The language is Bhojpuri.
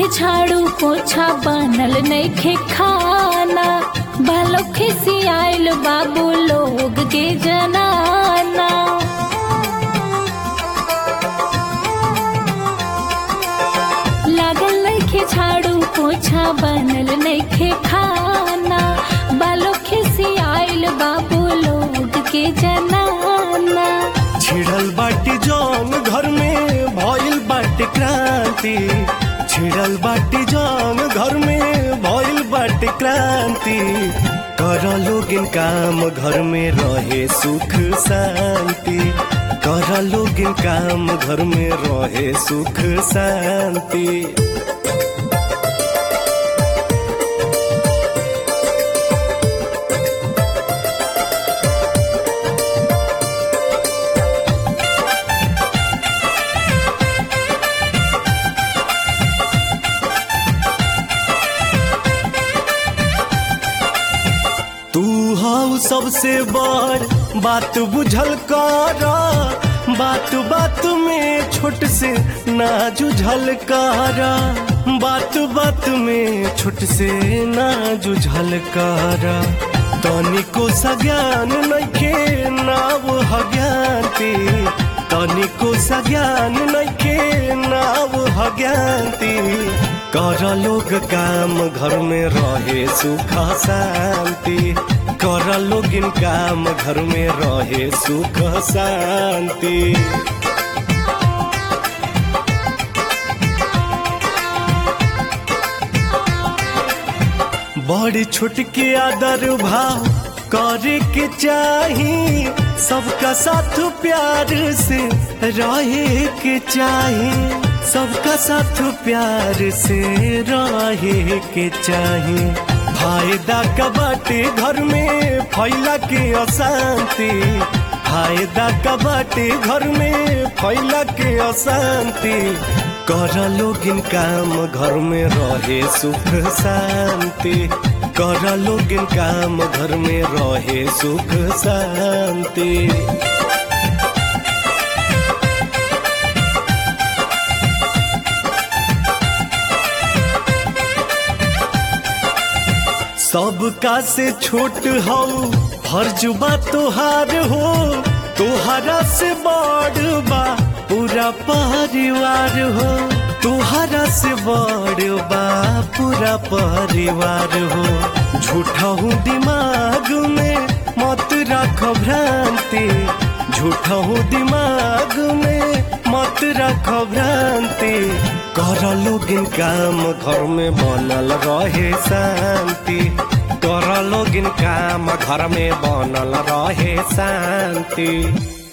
के झाड़ू पोछा बनल नइखे खाना बालो खिसियाइल बाबू लोग के जनाना लागल नइखे झाड़ू पोछा बनल नइखे खाना बालो खिसियाइल बाबू लोग के जनाना छिड़ल बाटी जौन घर में भइल बाटे क्रांति छिड़ल बाटी जौन घर में भइल बाटे क्रांति कर लोगिन काम घर में रहे सुख शांति कर लोगिन काम घर में रहे सुख शांति तू हऊ सबसे बड़ बात बुझल कर बात बात में छोट से ना जुझल कर बात बात में छोट से ना जुझल कर तनिको सज्ञान नइखे नाव हज्ञानती तनिको सज्ञान नइखे नाव हज्ञानती कर लोग काम घर में रहे सुख शांति कर लोगिन काम घर में रहे सुख शांति बड़ी छोट के आदर भाव करे के चाही सबका साथ प्यार से रहे के चाही सबका साथ प्यार से रहे के चाही फायदा का बाटे घर में फैला के अशांति फायदा का बाटे घर में फैला के अशांति कर लोगिन काम घर में रहे सुख शांति कर लोगिन काम घर में रहे सुख शांति सबका से छोट हो फर्ज बा तोहार हो तोहरा से बड़ बा पूरा परिवार हो तोहरा से बड़ बा पूरा परिवार हो झूठा हूँ दिमाग में मत रख भ्रांति झूठा हूँ दिमाग में मत रख भ्रांति कर लोगिन काम घर में बनल रहे शांति कर लोगिन काम घर में बनल रहे शांति